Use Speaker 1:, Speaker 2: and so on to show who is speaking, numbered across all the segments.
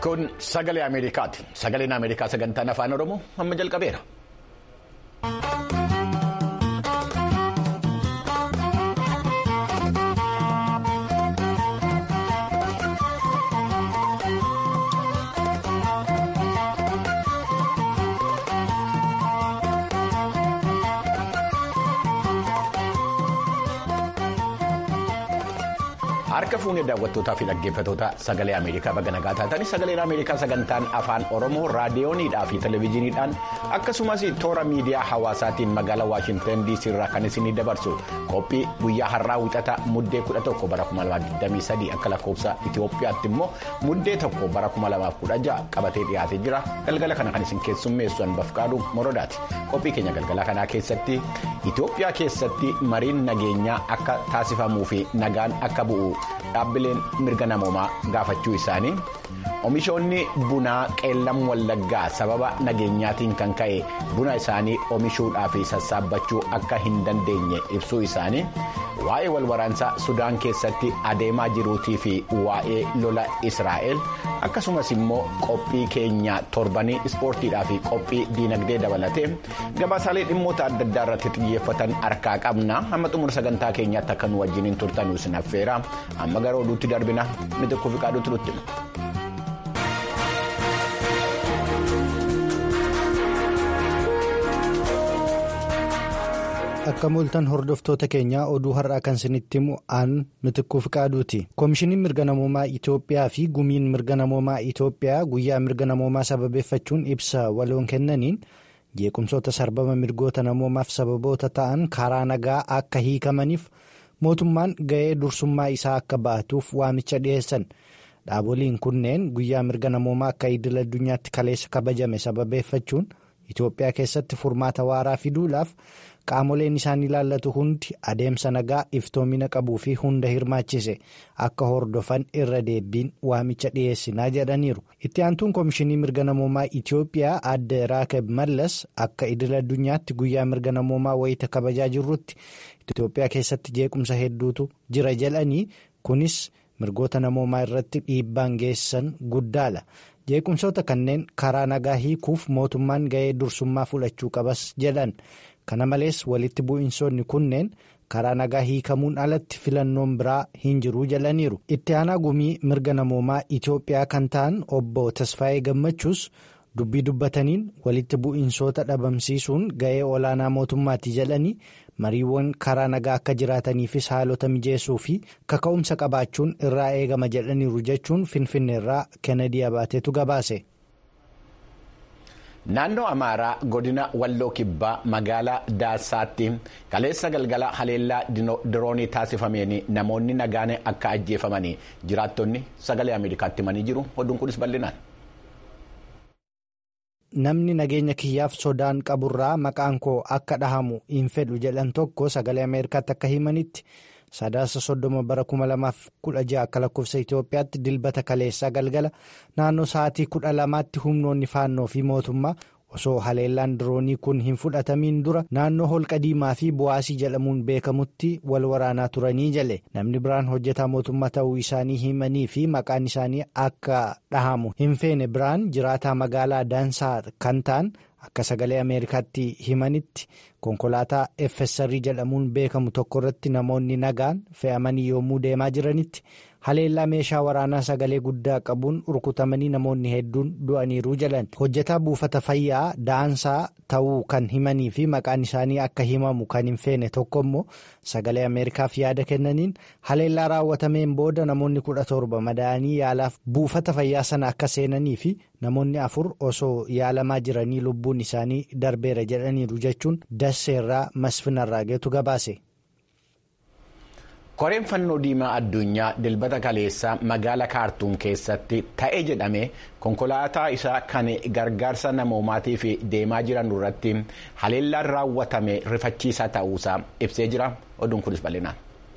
Speaker 1: Kun sagalee Ameerikaati. Sagaleen Ameerikaa sagantaan afaan Oromoo amma jalqabeera. Harka fuunee daawwattootaa fi dhaggeeffattoota sagalee Ameerikaa baga nagaa taatanii sagaleen Ameerikaa sagantaan afaan Oromoo raadiyooniidhaa fi televezyiiniidhaan akkasumas toora miidiyaa hawaasaatiin magaalaa Waashintan DC irraa kan isinii dabarsu qophii guyyaa har'aa wixata muddee 11 bara 2023 akka lakkoofsa Itoophiyaatti immoo muddee tokko bara 2016 qabatee dhiyaatee jira galgala kana kan isin keessummeessu Anbafqaaduu Morodaati. Qophii keenya galgala kanaa keessatti Itoophiyaa keessatti mariin nageenyaa akka taasifamuu fi nagaan akka bu'u. Dhaabbileen mirga namoomaa gaafachuu isaanii oomishoonni bunaa qeellam wallaggaa sababa nageenyaatiin kan ka'e buna isaanii oomishuudhaa fi sassaabbachuu akka hin dandeenye ibsuu isaanii waa'ee walwaraansaa sudaan keessatti adeemaa jiruutii fi waa'ee lola israa'el akkasumas immoo qophii keenya torbanii ispoortiidhaa fi qophii diinagdee dabalatee gabaasaalee dhimmoota adda addaa irratti xiyyeeffatan harkaa qabna hamma xumura sagantaa keenyaatti akka nu wajjiniin turtan isin affeera amma gara oduutti darbina mitikkuu fi qaaduutti nutti.
Speaker 2: akka mul'atan hordoftoota keenyaa oduu har'aa kan isinitti himu aan mitikkuu fi qaaduuti koomishiniin mirga namoomaa itoophiyaa fi gumiin mirga namoomaa itoophiyaa guyyaa mirga namoomaa sababeeffachuun ibsa waloon kennaniin jeequmsoota sarbama mirgoota namoomaaf sababoota ta'an karaa nagaa akka hiikamaniif mootummaan ga'ee dursummaa isaa akka ba'atuuf waamicha dhiyeessan dhaaboliin kunneen guyyaa mirga namoomaa akka idil addunyaatti kaleessa kabajame sababeeffachuun itoophiyaa keessatti furmaata waaraa fiduudhaaf. qaamoleen isaan ilaallatu hundi adeemsa nagaa iftoomina qabuu fi hunda hirmaachise akka hordofan irra deebiin waamicha dhiyeessinaa jedhaniiru itti aantuun koomishinii mirga namoomaa itiyoophiyaa adde raakeb mallas akka idil addunyaatti guyyaa mirga namoomaa wayita kabajaa jirrutti itiyoophiyaa keessatti jeequmsa hedduutu jira jedhanii kunis mirgoota namoomaa irratti dhiibbaan geessan guddaadha jeequmsoota kanneen karaa nagaa hiikuuf mootummaan ga'ee dursummaa fudhachuu qabas jedhan. kana malees walitti bu'iinsoonni kunneen karaa nagaa hiikamuun alatti filannoon biraa hin jiruu jedhaniiru itti aanaa gumii mirga namoomaa itiyoophiyaa kan ta'an obbo tasfaayee gammachuus dubbii dubbataniin walitti bu'iinsoota dhabamsiisuun ga'ee olaanaa mootummaatti jedhanii mariiwwan karaa nagaa akka jiraataniifis haalota mijeessuu fi kaka'umsa qabaachuun irraa eegama jedhaniiru jechuun finfinneerraa kennedy abaateetu gabaase.
Speaker 1: Naannoo Amaaraa godina Walloo Kibbaa magaalaa Daasaatti kaleessa galgala haleellaa diroonii taasifameen namoonni nagaan akka ajjeefamanii jiraattonni sagalee Ameerikaatti himanii jiru. Oduun kunis bal'inaan.
Speaker 2: Namni nageenya kiyyaaf sodaan qaburraa maqaan koo akka dhahamu hin fedhu jedhan tokko sagalee Ameerikaatti akka himanitti. sadaasa soddoma bara kuma lamaaf kudha jaha akka lakkoofsa Itoophiyaatti dilbata kaleessaa galgala naannoo sa'aatii kudha lamaatti humnoonni faannoo fi mootummaa osoo haleellaan diroonii kun hin fudhatamiin dura naannoo holqa diimaa fi bu'aasii jedhamuun beekamutti wal waraanaa turanii jale namni biraan hojjetaa mootummaa ta'uu isaanii himanii fi maqaan isaanii akka dhahamu hin feene biraan jiraataa magaalaa daansaa kan ta'an. akka sagalee ameerikaatti himanitti konkolaataa FSR jedhamuun beekamu tokko irratti namoonni nagaan fe'amanii yommuu deemaa jiranitti haleellaa meeshaa waraanaa sagalee guddaa qabuun rukutamanii namoonni hedduun du'aniiru jedhan hojjetaa buufata fayyaa daansaa ta'uu kan himanii fi maqaan isaanii akka himamu kan hin feene tokko immoo sagalee ameerikaaf yaada kennaniin haleellaa raawwatameen booda namoonni kudha torba madaa'anii yaalaaf buufata fayyaa sana akka seenanii fi namoonni afur osoo yaalamaa jiranii lubbuun isaanii darbeera jedhaniiru jechuun dasseerraa masfinarraa geetu gabaase.
Speaker 1: koreen fannoo diimaa addunyaa dilbata kaleessaa magaala kaartuum keessatti ta'e jedhame konkolaataa isaa kan gargaarsa namoomaatiif deemaa jiran irratti haleellaan raawwatame rifachiisaa ta'uusaa ibsee jira oduun kunis bal'inaan.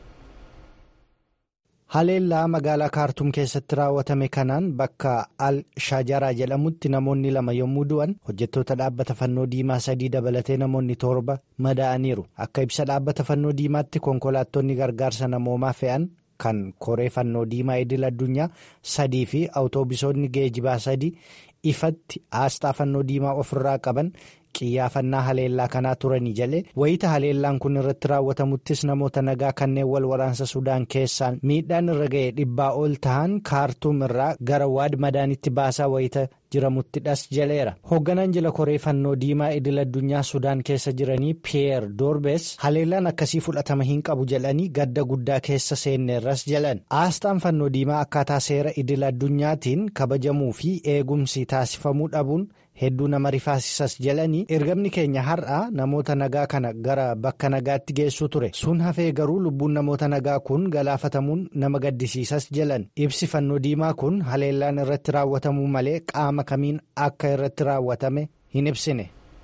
Speaker 2: haleellaa magaalaa kaartuum keessatti raawwatame kanaan bakka al shajaraa jedhamutti namoonni lama yommuu du'an hojjettoota dhaabbata fannoo diimaa sadii dabalatee namoonni torba madaa'aniiru akka ibsa dhaabbata fannoo diimaatti konkolaattonni gargaarsa namoomaa fe'an kan koree fannoo diimaa idil addunyaa sadii fi awutoobisoonni geejibaa sadii ifatti aasxaa fannoo diimaa ofirraa qaban. xiyyaafannaa haleellaa kanaa turanii jale wayita haleellaan kun irratti raawwatamuttis namoota nagaa kanneen wal waraansa sudaan keessaan miidhaan irra ga'e dhibbaa ol ta'an kaartuum irraa gara waad madaanitti baasaa wayita jiramutti dhas jaleera hoogganaan jila koree fannoo diimaa idil addunyaa sudaan keessa jiranii piyeer doorbes haleellaan akkasii fudhatama hin qabu jedhanii gadda guddaa keessa seenneerras jalan aasxaan fannoo diimaa akkaataa seera idil addunyaatiin kabajamuu fi eegumsi taasifamuu dhabuun. hedduu nama rifaasisas jedhanii ergamni keenya har'a namoota nagaa kana gara bakka nagaatti geessuu ture sun hafee garuu lubbuun namoota nagaa kun galaafatamuun nama gaddisiisas jedhan ibsi fannoo diimaa kun haleellaan irratti raawwatamuu malee qaama kamiin akka irratti raawwatame hin ibsine.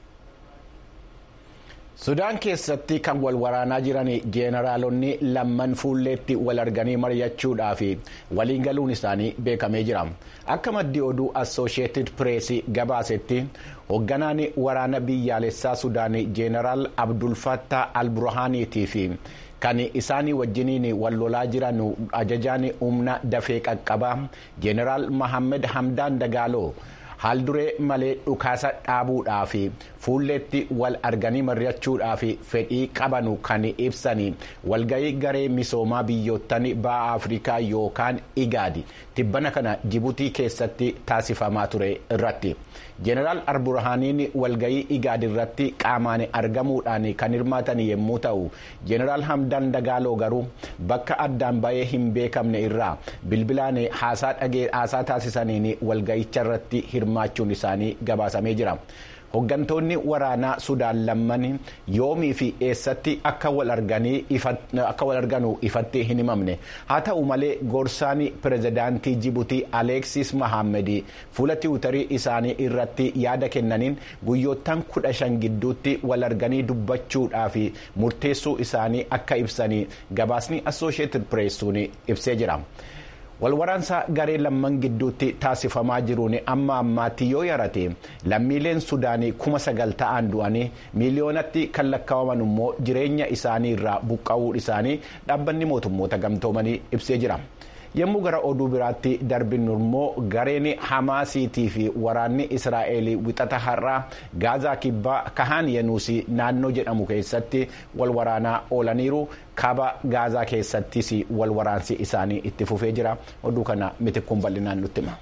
Speaker 1: sudaan keessatti kan wal waraanaa jiran jeenaraalonni lamman fuulleetti wal arganii mari'achuudhaaf waliin galuun isaanii beekamee jira akka maddi oduu assooshieetid pireesii gabaasetti hoogganaan waraana biyyaalessaa sudaan jeenaraal abdulfattaa alburhaaniitii fi kan isaanii wajjiniin wal lolaa jiran ajajaan humna dafee qaqqabaa jeenaraal mohaammed hamdaan dagaaloo. haal duree malee dhukaasa dhaabuudhaaf fuulleetti wal arganii mari'achuudhaaf fedhii qabanu kan ibsanii walgahii garee misoomaa biyyoottan ba'a afrikaa yookaan igaadi tibbana kana jibutii keessatti taasifamaa ture irratti jeenaraal alburhaaniin walgahii igaadi irratti qaamaan argamuudhaan kan hirmaatan yommuu ta'u jeenaraal hamdaan dagaaloo garuu bakka addaan bahee hin beekamne irraa bilbilaan haasaa taasisaniin walgahicha irratti hirmaachuun isaanii gabaasamee jira. hooggantoonni waraanaa sudaan lamman yoomii fi eessatti akka wal arganu ifatti hin himamne haa ta'u malee gorsaan pirezidaantii jibutii aleeksis mahaammed fuula tiwutarii isaanii irratti yaada kennaniin guyyoottan kudha shan gidduutti wal arganii dubbachuudhaaf murteessuu isaanii akka ibsanii gabaasni assooshieetid pireessuun ibsee jira. walwaraansa garee lamman gidduutti taasifamaa jiruun amma ammaatti yoo yarate lammiileen sudaanii kuma sagal ta'an du'anii miiliyoonatti kan lakkaa'aman immoo jireenya isaanii irraa buqqa'uu isaanii dhaabbanni mootummoota gamtoomanii ibsee jira. yommuu gara oduu biraatti darbinu immoo gareen hamaasiitii fi waraanni israa'el wixata har'aa gaazaa kibbaa kahaan yenuusii naannoo jedhamu keessatti wal waraanaa oolaniiru kaaba gaazaa keessattis wal waraansi isaanii itti fufee jira oduu kana mitikkuun bal'inaan nutti hima.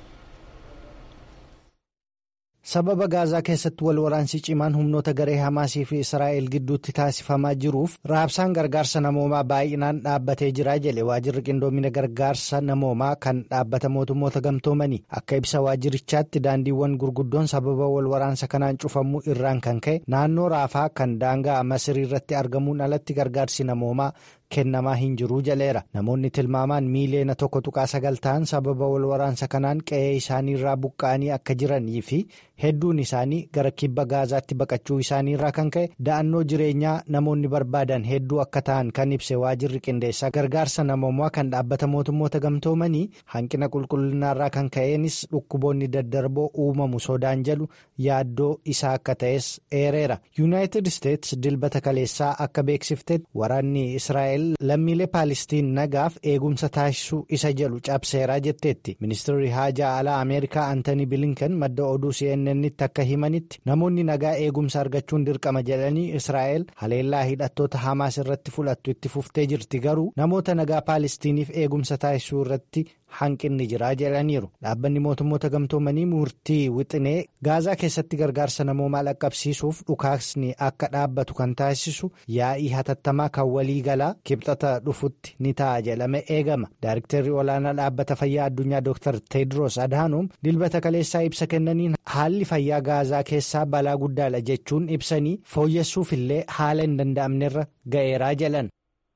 Speaker 2: sababa gaazaa keessatti wal waraansi cimaan humnoota garee hamaasii fi israa'el gidduutti taasifamaa jiruuf raabsaan gargaarsa namoomaa baay'inaan dhaabbatee jira jedhe waajirri qindoomina gargaarsa namoomaa kan dhaabbata mootummoota gamtoomanii akka ibsa waajirichaatti daandiiwwan gurguddoon sababa wal waraansa kanaan cufamuu irraan kan ka'e naannoo raafaa kan daangaa masirii irratti argamuun alatti gargaarsi namoomaa. kennamaa hin jiruu jaleera namoonni tilmaamaan miiliyoona tokko tuqaa sagal ta'an sababa wal waraansa kanaan qe'ee isaanii irraa buqqa'anii akka jiranii fi hedduun isaanii gara kibba gaazaatti baqachuu isaanii irraa kan ka'e da'annoo jireenyaa namoonni barbaadan hedduu akka ta'an kan ibse waajirri qindeessaa gargaarsa namoomaa kan dhaabbata mootummoota gamtoomanii hanqina qulqullinaarraa kan ka'eenis dhukkuboonni daddarboo uumamu sodaan jedhu yaaddoo isaa akka ta'es eereera yuunaayitid isteets dilbata kaleessaa akka beeksiftetti waraanni israa'el. lammiilee paalistiin nagaaf eegumsa taasisuu isa jedhu cabseeraa jetteetti ministeerri haajaa alaa ameerikaa antanii bilinkan madda oduu cnnnitti akka himanitti namoonni nagaa eegumsa argachuun dirqama jedhanii israa'el haleellaa hidhattoota hamaas irratti fudhattu itti fuftee jirti garuu namoota nagaa paalistiiniif eegumsa taasisuu irratti hanqinni jiraa jedhaniiru dhaabbanni mootummoota gamtoomanii murtii wixinee gaazaa keessatti gargaarsa namoomaa dhaqqabsiisuuf dhukaasni akka dhaabbatu kan taasisu yaa'ii hatattamaa kan walii galaa kibxata dhufutti ni ta'a jedhame eegama daariktarri olaanaa dhaabbata fayyaa addunyaa dr teedros adhaanoom dilbata kaleessaa ibsa kennaniin haalli fayyaa gaazaa keessaa balaa guddaadha jechuun ibsanii fooyyessuuf illee haala hin danda'amnerra ga'eeraa jedhan.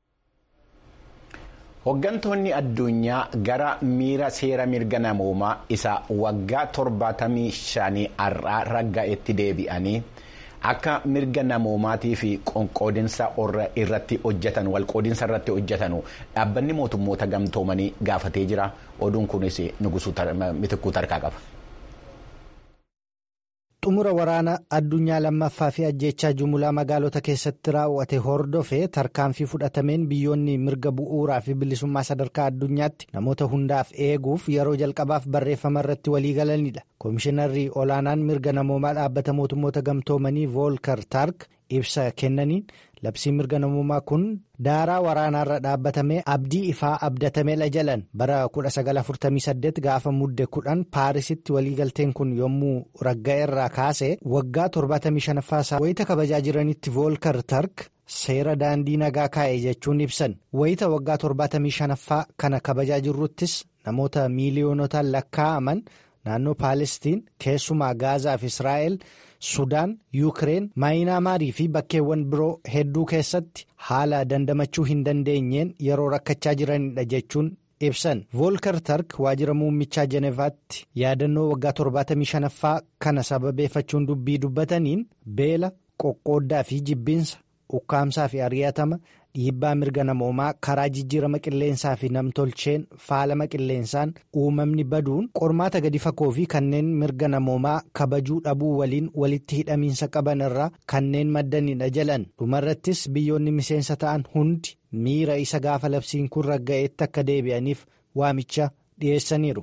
Speaker 1: Hooggantoonni addunyaa gara miira seera mirga namoomaa isa waggaa torbaatamii shanii har'aa ragga'etti deebi'anii akka mirga namoomaatii fi qoqqoodinsa irratti hojjetan walqoodinsa irratti hojjetanu dhaabbanni mootummoota gamtoomanii gaafatee jira oduun kunis mitikuu tarkaa qaba.
Speaker 2: xumura waraana addunyaa lammaffaa fi ajjeechaa jumulaa magaalota keessatti raawwate hordofee tarkaanfii fudhatameen biyyoonni mirga bu'uuraa fi bilisummaa sadarkaa addunyaatti namoota hundaaf eeguuf yeroo jalqabaaf barreeffama irratti waliigalanidha koomishinarri olaanaan mirga namoomaa dhaabbata mootummoota gamtoomanii voolkar taark ibsa kennaniin labsii mirga namoomaa kun daaraa waraanaarra dhaabbatamee abdii ifaa abdatameedha jalan bara 1948 gaafa mudde 10 paarisitti waliigalteen kun yommuu ragga'e irraa kaase waggaa 75ffaa wayita kabajaa jiranitti voolkar tark seera daandii nagaa kaa'e jechuun ibsan wayita waggaa 75ffaa kana kabajaa jirruttis namoota miiliyoonotaan lakkaa'aman naannoo paalestiin keessumaa gaazaa fi israa'el. sudaan yuukireen maayinaamaarii fi bakkeewwan biroo hedduu keessatti haala dandamachuu hin dandeenyeen yeroo rakkachaa jiranidha jechuun ibsan voolkar tark waajjira muummichaa jenevaatti yaadannoo waggaa 75ffaa kana sababeeffachuun dubbii dubbataniin beela qoqqooddaa fi jibbiinsa ukkaamsaa fi ari'atama dhiibbaa mirga namoomaa karaa jijjiirama qilleensaa fi namtolcheen faalama qilleensaan uumamni baduun qormaata gadi fagoo fi kanneen mirga namoomaa kabajuu dhabuu waliin walitti hidhamiinsa qaban irraa kanneen maddanidha jalan dhumarrattis biyyoonni miseensa ta'an hundi miira isa gaafa labsiin kun ragga'eetti akka deebi'aniif waamicha dhiyeessaniiru.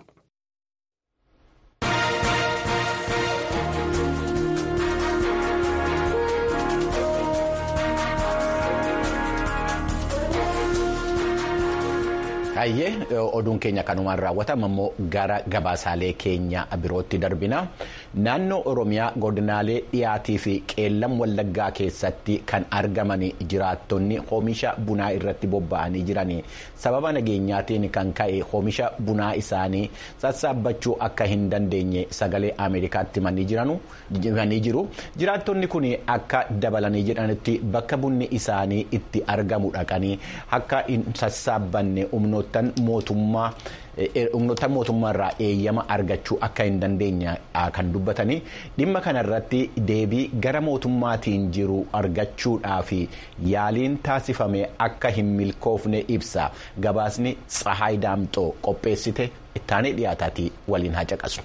Speaker 1: Hayyee oduun keenya kanumaan raawwatama immoo gara gabaasaalee keenya birootti darbina naannoo oromiyaa godinaalee dhiyaatii fi qeellam wallaggaa keessatti kan argaman jiraattonni oomisha bunaa irratti bobba'anii jiran sababa nageenyaatiin kan ka'e oomisha bunaa isaanii sassaabbachuu akka hin dandeenye sagalee ameerikaatti himanii jiru jiraattonni kun akka dabalanii jedhanitti bakka bunni isaanii itti argamu dhaqanii akka hin sassaabbanne humnoota. humnoota mootummaa irraa eeyyama argachuu akka hin dandeenye kan dubbatanii dhimma kanarratti deebii gara mootummaatiin jiru argachuudhaaf yaaliin taasifame akka hin milkoofne ibsa gabaasni tsahaay daamxoo qopheessite ittaanee dhiyaataatii waliin haa caqasu.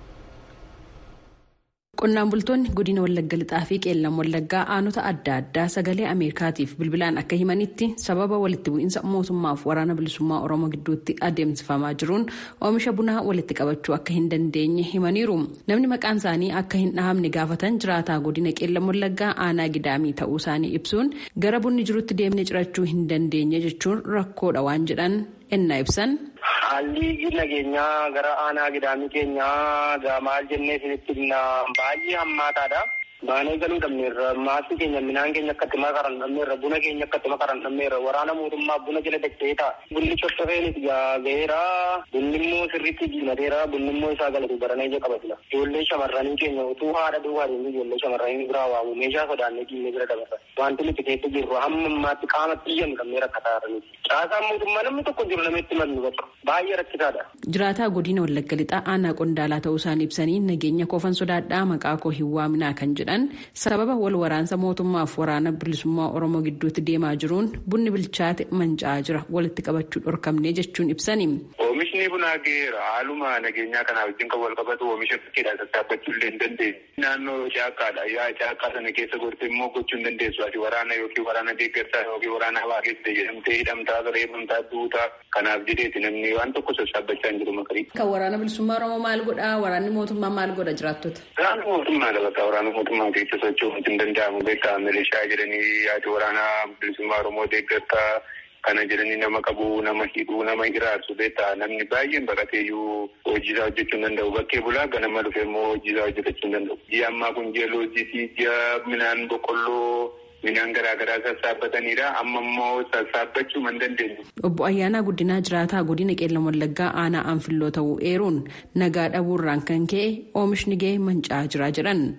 Speaker 3: qonnaan bultoonni godina wallagga lixaa fi qeellam wallaggaa aanota adda addaa sagalee ameerikaatiif bilbilaan akka himanitti sababa walitti bu'iinsa mootummaaf waraana bilisummaa oromoo gidduutti adeemsifamaa jiruun oomisha bunaa walitti qabachuu akka hin dandeenye himaniiru namni maqaan isaanii akka hin dhahamne gaafatan jiraataa godina qeellam wallaggaa aanaa gidaamii ta'uu isaanii ibsuun gara bunni jirutti deemnee cirachuu hin dandeenye jechuun rakkoodha waan jedhan ennaa ibsan.
Speaker 4: Haalli nageenyaa gara aanaa gidaamii keenyaa maal jennee isinitti baay'ee hammaataadha. Baanee galuu dhabneerra maasii keenya midhaan keenya akkatti makaran dhabneerra buna keenya akkatti makaran dhabneerra waraana mootummaa buna jala dachee ta'a. Bunni coccofeenis gaheera bunni immoo sirriitti diimateera bunni immoo isaa galatu baranee ija qaba jira. Ijoollee shamarranii keenya utuu haadha duwwaa deemee ijoollee shamarranii biraa waamu meeshaa sodaannee diinee bira dabarsa. Wanti nuti keessa jirru hamma ammaatti qaama xiyyan qabnee rakkataa jiraniiti. Caasaan mootummaa namni tokko jiru namatti madnu bakka baay'ee rakkisaadha.
Speaker 3: Jiraataa godina wallagga lixaa aanaa qondaalaa ta'uu isaanii ibsanii nageenya koofan sodaadhaa maqaa koo hin waaminaa kan jedhan sababa wal waraansa mootummaaf waraana bilisummaa oromoo gidduutti deemaa jiruun bunni bilchaate manca'aa jira walitti qabachuu dhorkamne jechuun ibsani.
Speaker 5: Oomishni bunaa gaheera haaluma nageenyaa kanaa wajjin kan wal qabatu oomisha bakkeedhaa sassaabbachuu illee hin dandeenye. Naannoo caakkaadha yaa caakkaa sana keessa gortee immoo gochuu hin dandeessu ati waraana yookiin waraana deeggarsaa yookiin waraana hawaa keessa jedhamtee hidhamtaa reebamtaa duutaa kanaaf jedheeti namni waan tokko sassaabbachaa hin jiru makarii.
Speaker 3: Kan waraana bilisummaa oromoo maal godhaa waraanni mootummaa maal godha jiraattota?
Speaker 5: Waraana mootummaa dabata waraana mootummaa keessa socho'uun hin danda'amu beekaa milishaa jedhanii yaadi waraanaa bilisummaa oromoo deeggartaa kana jedhanii nama qabu nama hidhuu nama hiraarsu beekaa namni baay'een baqateeyyuu hojiisaa hojjechuu hin danda'u bakkee bulaa ganama dhufe immoo hojiisaa hojjetachuu hin danda'u. Ji'a ammaa kun ji'a loojisii ji'a midhaan boqqolloo midhaan garaagaraa sassaabbatanidha amma immoo sassaabbachuu hin dandeenye.
Speaker 3: Obbo Ayyaanaa Guddinaa jiraataa godina qeellam wallaggaa aanaa anfilloo ta'uu eeruun nagaa dhabuurraan kan ka'e oomishni ga'e manca'aa jira jedhan.
Speaker 4: Namni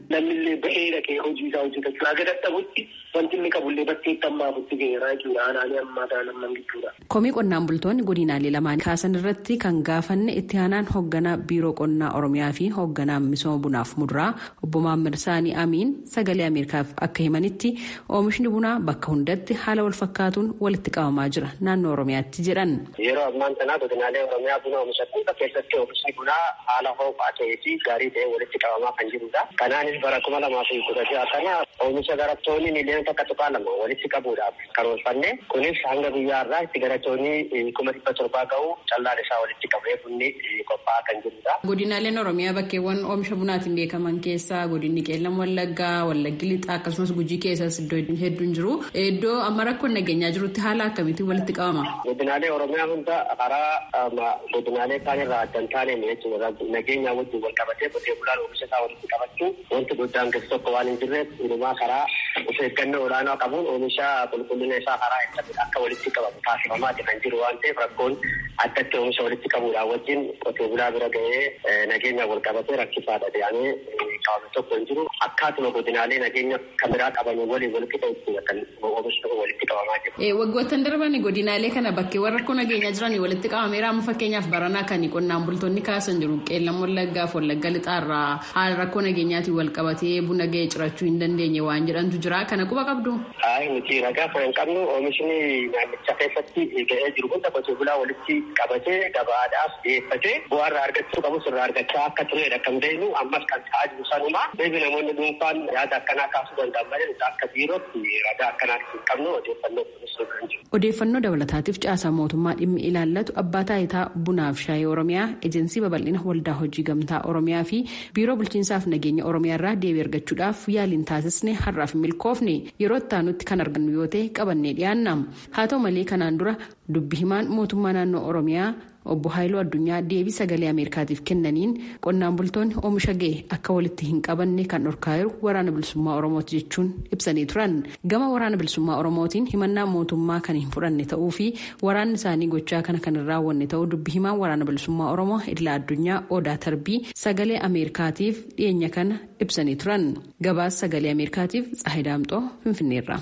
Speaker 4: ammallee ba'ee dhaqee hojii isaa hojjetachuu haga dadhabutti wanti inni qabullee bakkeetti ammaafutti ga'eera jechuudha aanaalee ammaa ta'an amman jechuudha.
Speaker 3: Komii qonnaan bultoonni godinaalee lamaan kaasan irratti kan gaafanne itti aanaan hoogganaa biiroo qonnaa oromiyaa fi hoogganaa misooma bunaaf muduraa obbo Maammed Saanii Amiin sagalee Ameerikaaf akka himanitti oomishni bunaa bakka hundatti haala wal fakkaatuun walitti qabamaa jira naannoo oromiyaatti jedhan.
Speaker 4: Yeroo ammaan tanaa godinaalee oromiyaa buna oomishan keessatti oomishni bunaa haala ho'aa ta'ee fi gaarii ta'e walitti qabamaa kan jirudha. Kanaanis bara kuma lamaa fi kudha jaha kana oomisha garattoonni miliyoona takka tuqaa lama walitti qabuudhaaf karoorfanne kunis hanga guyyaa irraa itti garattoonni kuma dhibba torbaa ga'u callaan isaa walitti qabee bunni qophaa'aa kan jirudha.
Speaker 3: Godinaaleen Oromiyaa bakkeewwan oomisha bunaatiin beekaman keessaa godinni qeellam wallaggaa, wallaggi lixaa akkasumas gujii keessas iddoo hedduun jiru. Iddoo amma rakkoon nageenyaa jirutti haala akkamiitiin walitti qabama?
Speaker 4: Godinaalee Oromiyaa hunda karaa godinaalee kaan irraa addan taaneen jechuudha. Nageenya wajjin wal qabatee qotee bulaan oomisha isaa walitti qabachuu wanti guddaan keessa tokko waan hin jirreef hundumaa karaa of eeggannoo olaanaa qabuun oomisha qulqullina isaa karaa eeggate akka walitti qabamu taasifamaati kan jiru waan ta'eef rakkoon addatti oomisha walitti qabuudhaan wajjin qotee bulaa bira ga'ee nageenya wal qabatee rakkisaadha jedhamee qabame tokko hin jiru. Akkaatuma godinaalee nageenya kan biraa qaban waliin walitti qabuudha kan oomishni tokko walitti qabamaa jiru.
Speaker 3: Waggoottan darban godinaalee kana bakkeewwan rakkoo nageenyaa jiran walitti qabameera amma fakkeenyaaf baranaa kan qonnaan bultoonni kaasan jiru qeellam wallaggaaf wallagga lixaarraa haala rakkoo nageenyaatiin wal qabatee buna ga'ee cirachuu hin dandeenye waan jedhantu jira kana quba qabdu.
Speaker 4: Ayi nuti ragaa kan hin qabnu oomishni naannicha keessatti ga'ee jiru hunda qotee bulaa walitti qabatee gabaadhaaf dhiyeeffatee bu'aa irraa argachuu qabu irraa argachaa akka turedha kan beeknu ammas kan ta'aa jiru sanuma beebi namoonni dhuunfaan yaada akkanaa kaasuu danda'an malee akka biirootti ragaa akkanaa hin qabnu odeeffannoo kunuunsuu kan jiru.
Speaker 3: Odeeffannoo dabalataatiif caasaa mootummaa dhimmi ilaallatu abbaa taayitaa bunaaf shaayii oromiyaa ejensii babal'ina waldaa hojii gamtaa oromiyaa fi biiroo bulchiinsaaf nageenya oromiyaa irraa deebii argachuudhaaf yaaliin taasisne har'aaf milkoofne yeroo ittaanutti kan argannu yoo ta'e qabannee dhiyaanna haa ta'u malee kanaan dura dubbi himaan mootummaa naannoo oromiyaa obbo Haayiluu Addunyaa deebii sagalee Ameerikaatiif kennaniin qonnaan bultoonni oomisha ga'e akka walitti hin qabanne kan dhorkaa jiru waraana bilisummaa Oromooti jechuun ibsanii turan. Gama waraana bilisummaa Oromootiin himannaa mootummaa kan hin fudhanne ta'uu fi waraanni isaanii gochaa kana kan hin raawwanne ta'uu dubbi himaan waraana bilisummaa Oromoo Idila Addunyaa Odaa Tarbii sagalee Ameerikaatiif dhiyeenya kana ibsanii turan. Gabaas sagalee Ameerikaatiif Tsahidaamxoo Finfinneerra.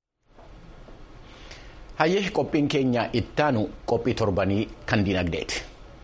Speaker 1: Hayyee qophiin keenya ittaanu qophii torbanii kan dinagdeeti.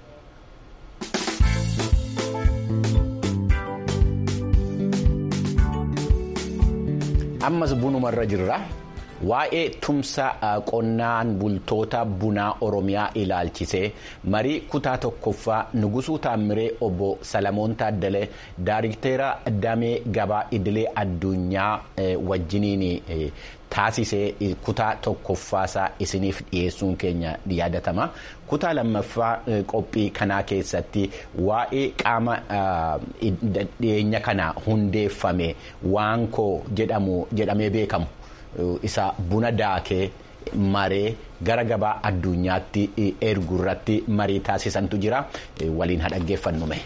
Speaker 1: Ammas bunumarra jirra. Waa'ee tumsa qonnaan bultoota bunaa Oromiyaa ilaalchisee marii kutaa tokkoffaa Nugusuu Taammiree obbo Salamoon Taaddalee Daariktera Damee Gabaa Idilee Addunyaa wajjiniin taasisee kutaa tokkoffaasaa isiniif dhiyeessuun keenya yaadatama. Kutaa lammaffaa qophii kanaa keessatti waa'ee qaama dhiyeenya kana hundeeffame waankoo jedhamu jedhamee beekamu. isa buna daakee maree gara gabaa addunyaatti ergu irratti marii taasisantu jira waliin haa dhaggeeffannume.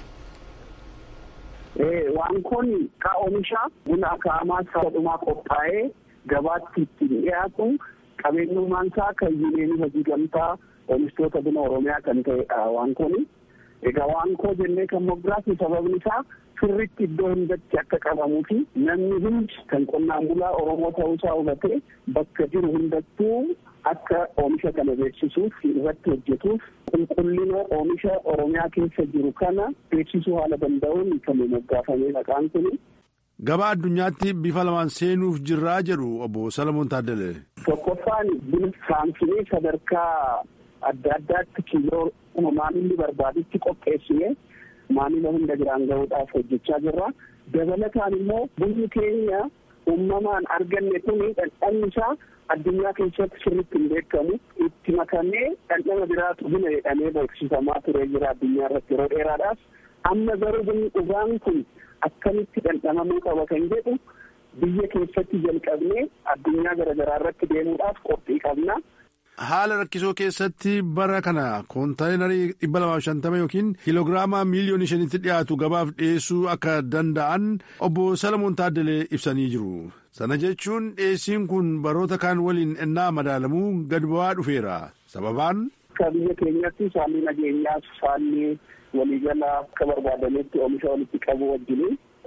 Speaker 6: Waankoon ka oomisha buna akaamaa sadhumaa qophaa'ee gabaatti ittiin dhiyaatu qabeenyummaan isaa kan yuuneenii hojii gamtaa oomishtoota buna oromiyaa kan ta'edha waankoon. Egaa waankoo jennee kan moggaasu sababni isaa sirritti iddoo hundatti akka qabamuu fi namni hundi kan qonnaan bulaa Oromoo ta'uusaa hubatee bakka jiru hundattuu akka oomisha kana beeksisuuf irratti hojjetuuf qulqullina oomisha Oromiyaa keessa jiru kana beeksisuu haala danda'uun kan moggaafamee maqaan kun.
Speaker 7: Gabaa addunyaatti bifa lamaan seenuuf jirraa jedhu obbo Salamoon Taaddalee.
Speaker 6: Tokkoffaan buna saamsinee sadarkaa adda addaatti kiiloo maamilli barbaadutti qopheessinee maamila hunda biraan gahuudhaaf hojjechaa jirra. Dabalataan immoo bunni keenya uumamaan arganne kun dhandhamni isaa addunyaa keessatti sirriitti hin beekamu itti makamee dhandhama biraatu buna jedhamee beeksifamaa turee jira addunyaa irratti yeroo dheeraadhaaf. Amma garuu bunni dhugaan kun akkamitti dhandhamamuu qaba kan jedhu biyya keessatti jalqabnee addunyaa garaagaraa irratti deemuudhaaf qophii qabna.
Speaker 7: Haala rakkisoo keessatti bara kana koontaayinarii dhibba lamaaf shantama yookiin kiiloogiraama miiliyoonii shanitti dhiyaatu gabaaf dhiyeessuu akka danda'an obbo Salamoon Taaddalee ibsanii jiru. Sana jechuun dhiyeessiin kun baroota kaan waliin ennaa madaalamuu gad bu'aa dhufeera. Sababaan.
Speaker 6: Akka biyya keenyatti saalli nageenyaas saalli waliigalaa akka barbaadametti oomisha walitti qabu wajjin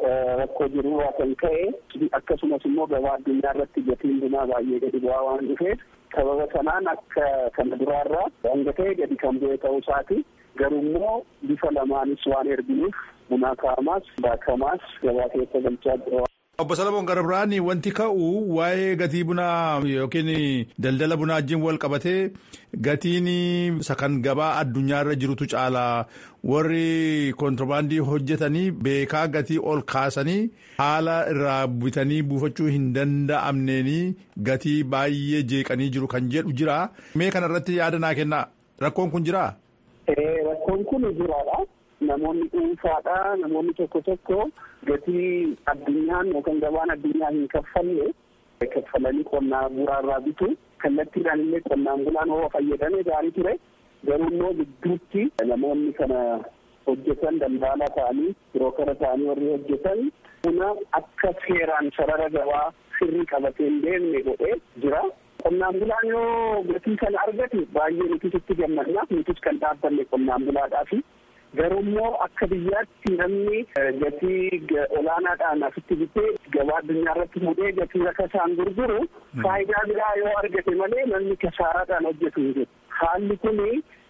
Speaker 6: rakkoo jirurraa kan ka'e akkasumas immoo gabaa addunyaa irratti gatiin bunaa baay'ee gadi bu'aa waan dhufeef sababa sanaan akka kana duraarraa hanga ta'e gadi kan bu'e ta'uu isaati garuu immoo bifa lamaanis waan erginuuf bunaa kaa'amaas baakamaas gabaa keessa galchaa jira.
Speaker 7: Obbo Salamoon Garabiraan wanti ka'u waa'ee gatii bunaa yookiin daldala bunaa wajjin wal qabatee gatiin kan gabaa addunyaarra jirutu caalaa warri kontirbaandii hojjetanii beekaa gatii ol kaasanii haala irraa bitanii buufachuu hin danda'amneenii gatii baay'ee jeeqanii jiru kan jedhu jira. Mee kanarratti yaada naa kennaa rakkoon kun jiraa?
Speaker 6: Rakkoon kun jiraadha. Namoonni dhuunfaadha. Namoonni tokko tokko gatii addunyaan yookaan gabaan addunyaa hin kaffalle kaffalanii qonnaan bulaarraa bitu. Kallattiidhaan illee qonnaan bulaan hoo fayyadame gaarii ture. Garuu immoo gidduutti namoonni kana hojjetan daldala ta'anii birookara ta'anii warri hojjetan buna akka seeraan sarara gabaa sirrii qabatee hin deemne godhee jira. Qonnaan bulaan yoo gatii kana argate baay'ee nutis itti gammadna. Nutis kan dhaabbanne qonnaan bulaadhaafi. Garuu immoo akka biyyaatti namni gatii olaanaadhaan asitti bitee gabaa addunyaa irratti mudee gatii akka isaan gurguru faayidaa biraa yoo argate malee namni kasaaraadhaan hojjetu hin jiru. Haalli kuni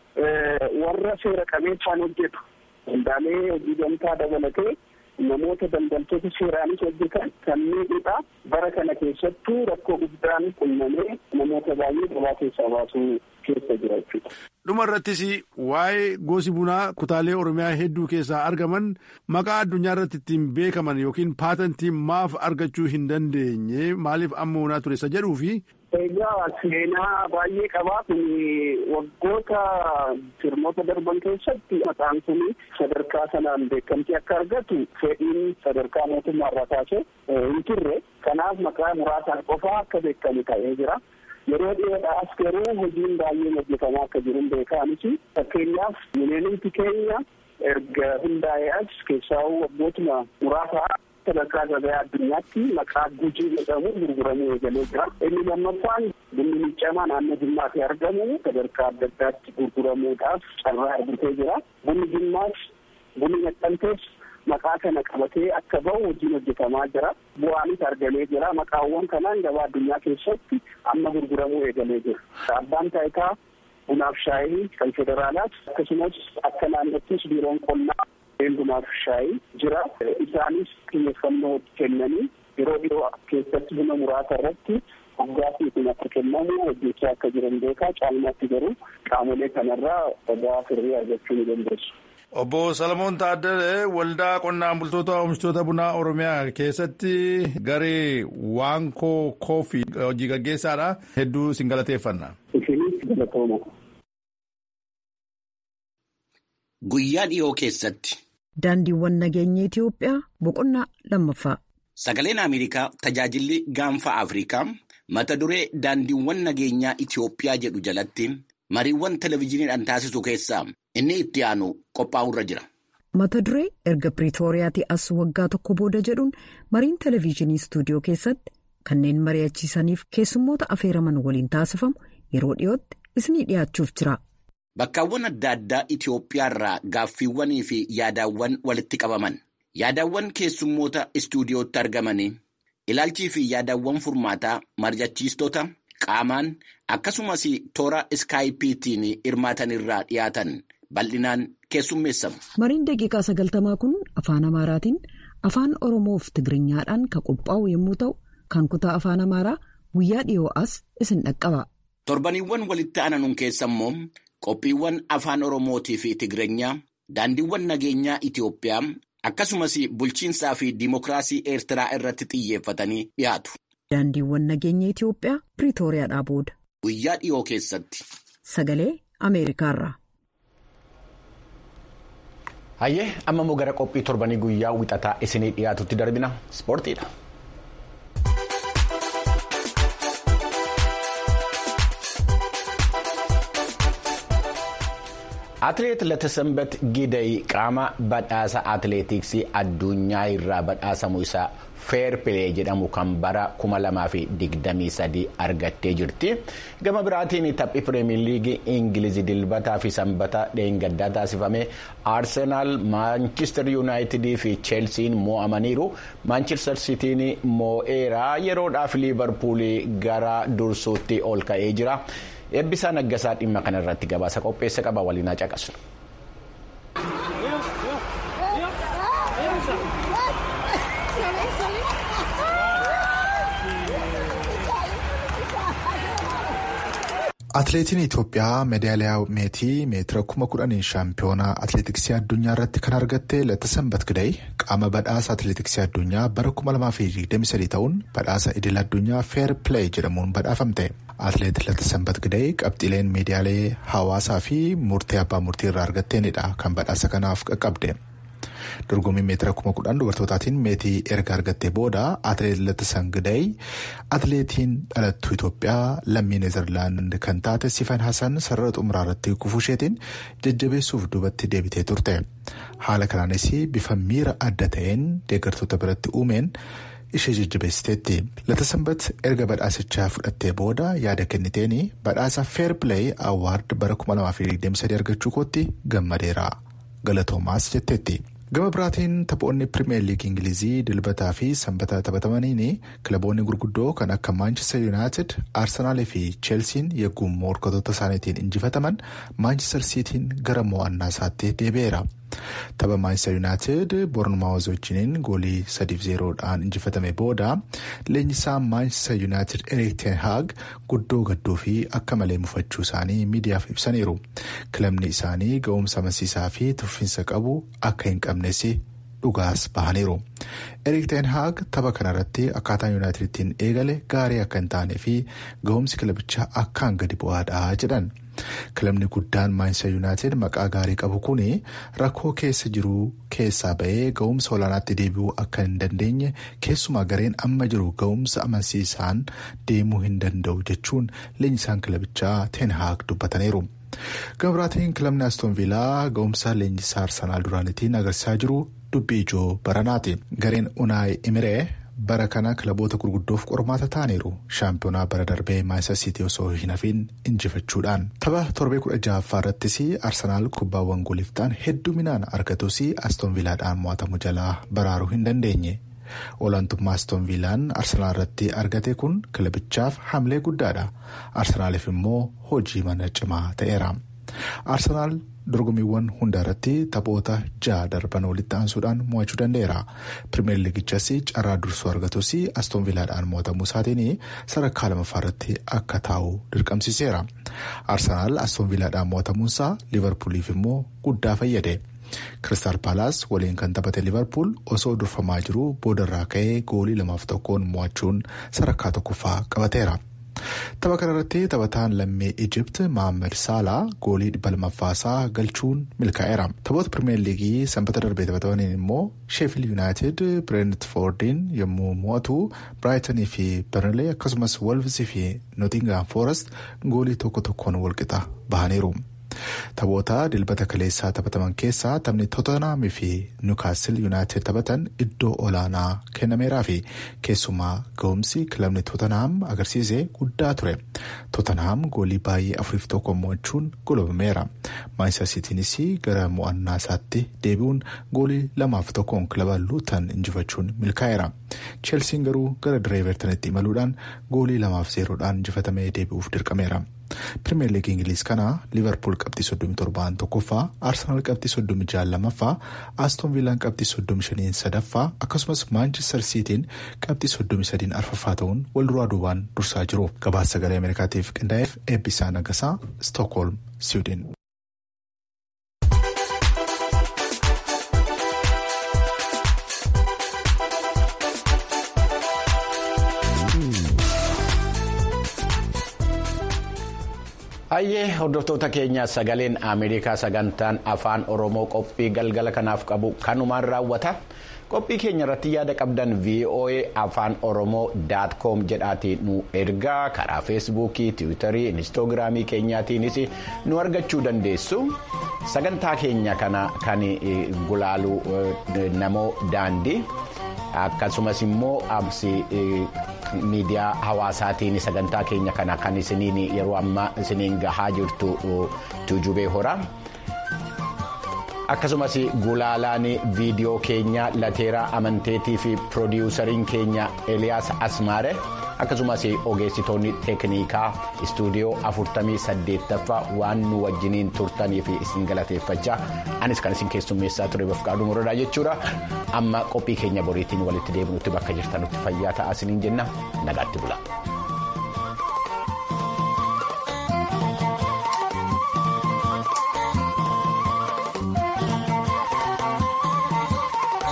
Speaker 6: warra seera qabeessaan hojjetu. Waldaalee hojii gamtaa dabalatee namoota daldaltoota seeraanis hojjetan kan miidhudha. Bara kana keessattuu rakkoo guddaan qunnamee namoota baay'ee gabaa keessaa baasuu keessa jira jechuudha.
Speaker 7: Dhuma irrattis waa'ee gosi bunaa kutaalee Oromiyaa hedduu keessaa argaman maqaa addunyaa irratti ittiin beekaman yookiin paatantii maaf argachuu hin dandeenye maaliif amma onaa ture isa jedhuu fi.
Speaker 6: Egaa seenaa baay'ee qabaa kun waggoota sirnoota darban keessatti maqaan kun sadarkaa sanaan beekamtii akka argatu fedhiin sadarkaa mootummaarraa kaasee hin turre kanaaf maqaa muraasaan qofaa akka beekamu ta'ee jira. Yeroo dhiyoodhaas garuu hojiin baay'een hojjetamaa akka jiru beekaanis fakkeenyaaf mineelumti keenya erga hundaa'ee as keessaa waggootuma muraasaa sadarkaa gabaa addunyaatti maqaa gujii jedhamu gurguramuu eegalee jira. Inni lammaffaan bunni miccamaa naannoo jimmaatti argamu sadarkaa adda addaatti gurguramuudhaaf carraa argatee jira. Bunni jimmaas bunni naqamtees maqaa kana qabatee akka bahu hojiin hojjetamaa jira. Bu'aanis argamee jira. Maqaawwan kanaan gabaa addunyaa keessatti amma gurguramuu eegalee jira. Abbaan taayitaa bunaaf shaayii kan federaalaas akkasumas akka naannottis biiroon qonnaa bunnaaf shaayii jira. Isaanis xiyyeeffannoo kennanii yeroo dhiyoo keessatti buna muraasa irratti dhugaatii kun akka kennamu hojjechaa akka jiran beekaa caalmaatti garuu qaamolee kanarraa dhagaa firrii argachuu ni dandeessu.
Speaker 7: Obbo Salamoon Taaddalee waldaa qonnaan bultoota oomishtoota bunaa Oromiyaa keessatti garee waankoo koofii hojii gaggeessaadha. Hedduu isin galateeffanna.
Speaker 6: Isinis galatooma.
Speaker 1: Guyyaa dhiyoo keessatti.
Speaker 8: Daandiiwwan nageenya Itoophiyaa boqonnaa lammaffaa.
Speaker 1: Sagaleen Ameerikaa tajaajilli gaanfa Afrikaa mata duree daandiiwwan nageenyaa Itoophiyaa jedhu jalatti mariiwwan televezyiiniidhaan taasisu keessaa inni itti aanu qophaa'urra jira.
Speaker 8: Mata duree erga Piriitooriyaatti as waggaa tokko booda jedhuun mariin televezyiinii istuudiyoo keessatti kanneen mari'achiisaniif keessummoota afeeraman waliin taasifamu yeroo dhiyootti isinii dhiyaachuuf jira.
Speaker 1: Bakkaawwan adda addaa Itoophiyaarraa gaaffiiwwanii fi yaadaawwan walitti qabaman. Yaadaawwan keessummoota istuudiyootti argamanii ilaalchii fi yaadaawwan furmaataa mari'achiistota qaamaan akkasumas toora iskaayipiitiin hirmaatanirraa dhiyaatan bal'inaan keessummeessamu.
Speaker 8: Mariin daqiiqaa sagaltamaa kun afaan Amaaraatiin afaan Oromoo fi Tigiriኛadhaan kan qophaa'u yommuu ta'u kan kutaa afaan Amaaraa guyyaa dhiyoo as isin dhaqqaba.
Speaker 1: Torbaniiwwan walitti aananuun keessa immoo qophiiwwan afaan Oromootii fi Tigiriinyaa daandiiwwan nageenyaa Itoophiyaa akkasumas bulchiinsaa fi diimokiraasii Eertiraa irratti xiyyeeffatanii dhiyaatu.
Speaker 8: Daandiiwwan nageenya Itoophiyaa Piriitooriyaadhaa booda.
Speaker 1: Guyyaa dhiyoo keessatti.
Speaker 8: Sagalee Ameerikaarraa.
Speaker 1: Hayyee amma immoo gara qophii torbanii guyyaa wixataa isinii dhiyaatutti darbina ispoortiidha. Atileet Latasambat Gidayi qaama badhaasa atileetiksii addunyaa irraa badhaasamu isaa feer pilee jedhamu kan bara 2023 argattee jirti. Gama biraatiin taphii pireemiin liigii Ingilizii dilbataa fi sanbata dheengaddaa taasifame Arsenaal, Maanchister Yuunaayitidii fi Cheelsiin moo'amaniiru. Maanchister Sitiin moo'eeraa yeroodhaaf liivarpuulii gara dursuutti ol ka'ee jira. Eebbisaa Naggasaa dhimma kanarratti gabaasa qopheessa qaba waliin haa caqasnu.
Speaker 9: Atileetiin Itoophiyaa meedaaliyaa meetii meetira kuma kudhanii shaampiyoonaa atileetiksii addunyaa irratti kan argatte Latasambat Gidayi qaama badhaasa atileetiksii addunyaa bara 2023 ta'uun badhaasa idil addunyaa feer pileey jedhamuun badhaafamte. Atileet Latasambat Gidayi qabxiileen miidiyaalee hawaasaa fi murtee abbaa murtii irraa argatteenidha kan badhaasa kanaaf qaqqabde. dorgommii meetira kuma kudhan dubartootaatiin meetii erga argattee booda atileet Latasambat Gidayi atileetiin dhalattuu Itoophiyaa lammii Neezerlaand kan taate Sifan Hasan sarara xumuraa irratti kufuusheetiin jajjabeessuuf duubatti deebitee turte. Haala kanaanis bifa miira adda ta'een deeggartoota biratti uumeen ishee jajjabeessiteetti. Latasambat erga badhaasichaa fudhattee booda yaada kenniteen badhaasa feer pileey awwaard bara 2023 argachuu kootti gammadeera. Galatoomaas jetteetti. Gama biraatiin taphoonni pirimeer liigii Ingilizii dilbataa fi sanbata taphatamaniin kilaboonni gurguddoo kan akka Maanchister Yuunaayitid, Arsenaalii fi Cheelsiin yegguu morkatoota isaaniitiin injifataman Maanchister Siitiin gara mo'annaa isaatti deebi'eera. Tapha Maanchister Yuunaayitid Boornmaawuz wajjiniin goolii sadiif zeeroodhaan injifatame booda leenjisaa Maanchister Yuunaayitid Erik ten Haag guddoo gadduu fi akka malee mufachuu isaanii miidiyaaf ibsaniiru. Kilabni isaanii ga'umsa amansiisaa fi tuffiinsa qabu akka hin qabnes dhugaas bahaniiru. Erik ten Haag tapha kanarratti akkaataan Yuunaayitid ittiin eegale gaarii akka hin taanee fi ga'umsi kilabichaa akkaan gadi bu'aadha jedhan. Kilabni guddaan Maanchister Yuunaayitid maqaa gaarii qabu kun rakkoo keessa jiru keessaa ba'ee ga'umsa olaanaatti deebi'uu akka hin dandeenye keessumaa gareen amma jiru ga'umsa amansiisaan deemuu hin danda'u jechuun leenjisaan kilabichaa ten haag dubbataniiru. Gama biraatiin kilabni Aston Villaa ga'umsa leenjisaa Arsenaal duraanitiin agarsiisaa jiru dubbii ijoo baranaati. Gareen Unaay Imiree. bara kana kilaboota gurguddoof qormaata ta'aniiru shaampiyoonaa bara darbee maayistar siitii osoo hin hafiin injifachuudhaan tapha torbee kudha ja'affaa irrattis arsenaal kubbaawwan gooliif ta'an hedduminaan argatus aston viilaadhaan mo'atamu jalaa baraaruu hin dandeenye olaantummaa aston viilaan arsenaal irratti argate kun kilabichaaf hamlee guddaadha arsenaaliif immoo hojii mana cimaa ta'eera arsenaal. dorgommiiwwan hunda irratti taphoota ja'a darban walitti aansuudhaan mo'achuu danda'eera pirimeer liigichas carraa dursuu argatus aston viilaadhaan mo'atamuu isaatiin sadarkaa lamaffaa irratti akka taa'u dirqamsiseera arsenaal aston viilaadhaan mo'atamuunsaa liivarpuuliif immoo guddaa fayyade kiristaal paalaas waliin kan taphate liivarpuul osoo durfamaa jiru boodarraa ka'ee goolii lamaaf tokkoon mo'achuun sadarkaa tokkoffaa qabateera. Tapha kanarratti taphataan lammii Ijipt Mohaammed Saalaa goolii dhibba lammaffaasaa galchuun milkaa'eera. Taphoota pirimeer liigii sanbata darbee taphatamaniin immoo Sheefil Yuunaayitid Bireentfoordiin yommuu mo'atu Biraayitanii fi Bernilee akkasumas Wolvsii fi Nootingaam Foorest goolii tokko tokkoon walqixa bahaniiru. Taphoota dilbata kaleessaa taphataman keessaa taphni Tottenham fi Newcastle United taphatan iddoo olaanaa kennameeraa fi keessumaa ga'umsi kilabni Tottenham agarsiise guddaa ture. Tottenham goolii baay'ee afuriif tokko mo'achuun golabameera. Maanchister Siitiinis gara mo'annaa isaatti deebi'uun goolii lamaaf tokkoon kilaba Luutan injifachuun milkaa'eera. Cheelsiin garuu gara diree Evertonitti imaluudhaan goolii lamaaf zeeroodhaan injifatamee deebi'uuf dirqameera. Pirimeer liigii Ingiliz kana Liivarpuul qabxii soddomii torbaan tokkoffaa, Arsenaal qabxii soddomii jaha lammaffaa, Aston Viilaan qabxii soddomii shaniin sadaffaa akkasumas Maanchister Siitiin qabxii soddomii sadiin arfaffaa ta'uun wal duraa duubaan dursaa jiru. Gabaasa sagalee Ameerikaatiif qindaa'eef eebbisaa nagasaa Stookholm, Siwiidin.
Speaker 1: Hayyee hordoftoota keenya sagaleen Ameerikaa sagantaan afaan Oromoo qophii galgala kanaaf qabu kanumaan raawwata. qophii keenya irratti yaada qabdan voa afaan oromoo daat koom jedhaatii nu ergaa karaa feesbuukii tiwiitarii inistoogiraamii keenyaatiinis nu argachuu dandeessu sagantaa keenya kana kan gulaalu namoo daandii akkasumas immoo absi. miidiyaa hawaasaatiin sagantaa keenya kana kan isiniin yeroo ammaa isiniin gahaa jirtu tuujubee hora akkasumas gulaalaan viidiyoo keenya lateeraa amanteetii fi piroodiwusariin keenya eliyaas asmaare akkasumas ogeessitoonni teeknikaa istuudiyoo 48ffaa waan nu wajjiniin turtanii fi isin galateeffachaa anis kan isin keessummeessaa ture bafqaaduu muradaa jechuudha amma qophii keenya boriitiin walitti deebinutti bakka jirtanutti fayyaa ta'aa isiniin jenna nagaatti bula.